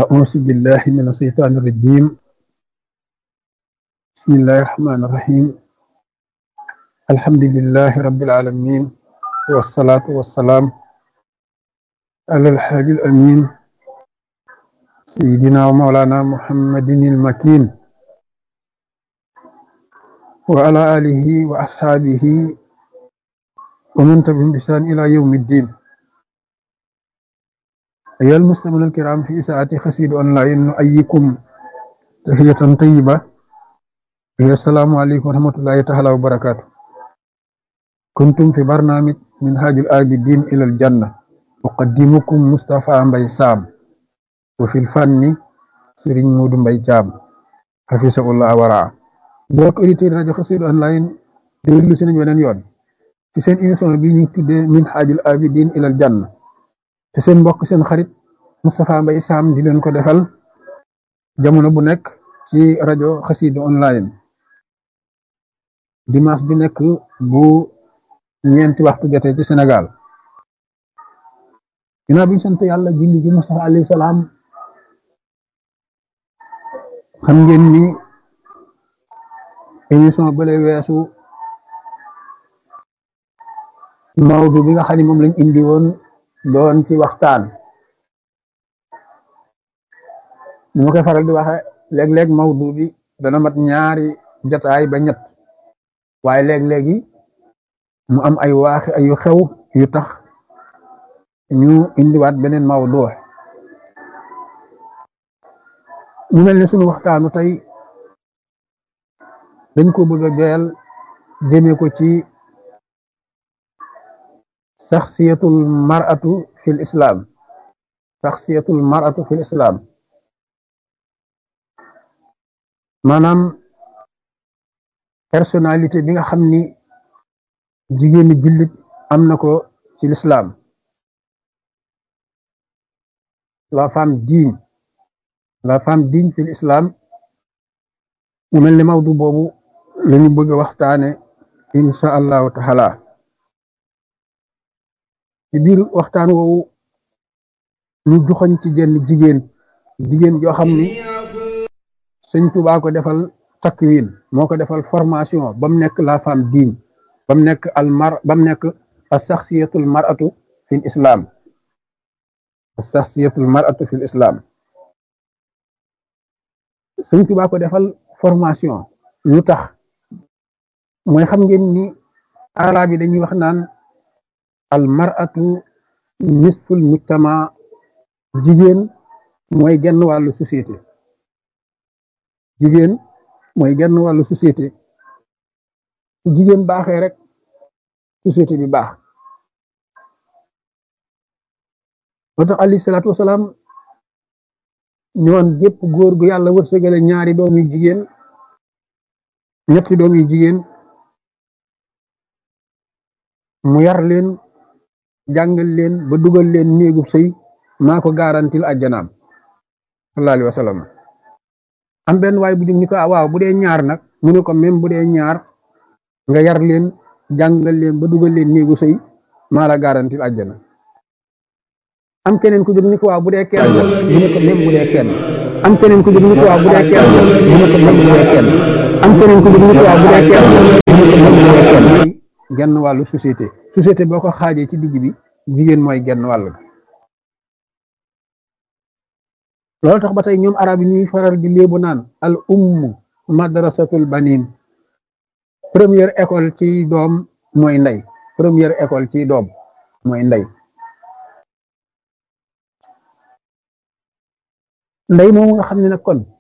أعوذ بالله من الشيطان الرجيم بسم الله الرحمن الرحيم الحمد لله رب العالمين والصلاة والسلام على الحاج الأمين سيدنا ومولانا محمد المكين وعلى آله وأصحابه ومن تبعهم بإحسان إلى يوم الدين أيها المستمعون الكرام في إساءة خسيد أونلاين نؤيكم تحية طيبة هي السلام عليكم ورحمة الله تعالى وبركاته كنتم في برنامج منهاج الآبدين إلى الجنة أقدمكم مصطفى مبي سام وفي الفن سيرين مود مبي جام حفظه الله ورعاه mbokk auditeurs rajo Xassida online déglu si nañ weneen yoon ci seen émission bi ñu tuddee minhajul abidin ilal janna te seen mbokk seen xarit Moustapha Mbaye Sam di leen ko defal jamono bu nekk ci rajo Xassida online dimanche bi nekk bu ñeenti waxtu jotee ci Sénégal ginnaaw bi ñu sant yàlla julli ji Moustapha alayhi salaam xam ngeen ni émission bële weesu mawdu bi nga xam ne moom lañ indi woon doon ci waxtaan ni ma koy faral di waxe léeg-léeg mawdu bi dana mat ñaari jotaay ba ñett waaye léeg-léegi mu am ay waaxi ay yu xew yu tax ñu indiwaat beneen mawdu ñu mel ne sunu waxtaanu tey dañ ko bëgg a joyal jëmee ko ci saxsiyatul mar'atu fil islam saxsiyatul mar'atu fil islam maanaam personnalité bi nga xam ni jigéeni jullit am na ko ci l'islam la femme digne la femme digne fil islam mu mel ni mawdu boobu lañu bëgg a waxtaane insha allahu taala ci biir waxtaan woowu ñu joxoñ ci jenn jigéen jigéen joo xam ni sëñ Tuubaa ko defal takwin moo ko defal formation ba mu nekk la femme digne ba mu nekk al mar ba mu nekk as saxsiyatul mar'atu fil islam as saxsiyatul mar'atu fil islam sëñ Tuubaa ko defal formation lu tax mooy xam ngeen ni arab yi dañuy wax naan al mar'atu nisful mujtama jigéen mooy genn wàllu société jigéen mooy genn wàllu société jigéen baaxee rek société bi baax moo tax alayhi salaatu wasalaam ñoon gépp góor gu yàlla wërsëgale ñaari doom yu jigéen ñetti doom yu jigéen mu yar leen jàngal leen ba dugal leen néegub sëy maa ko garantil ajjanaam sallallahu alayhi wa sallam am benn waay bu jëm ni ko waaw bu dee ñaar nag mu ne ko même bu dee ñaar nga yar leen jàngal leen ba dugal leen néegu sëy maa la garantil ajjana am keneen ku jóg ni ko waaw bu dee kenn mu ne ko même bu dee kenn am keneen ku jóg ni ko waaw bu dee kenn mu ne ko même bu dee kenn am keneen ku jóg ni ko waaw bu dee kenn mu ne ko même bu dee kenn genn wàllu société société boo ko xaajee ci digg bi jigéen mooy genn wàll loolu tax ba tey ñoom arab yi ñuy faral di léebu naan al ummu madrasatul banin première école ci doom mooy ndey première école ci doom mooy ndey ndey moomu nga xam ne nag kon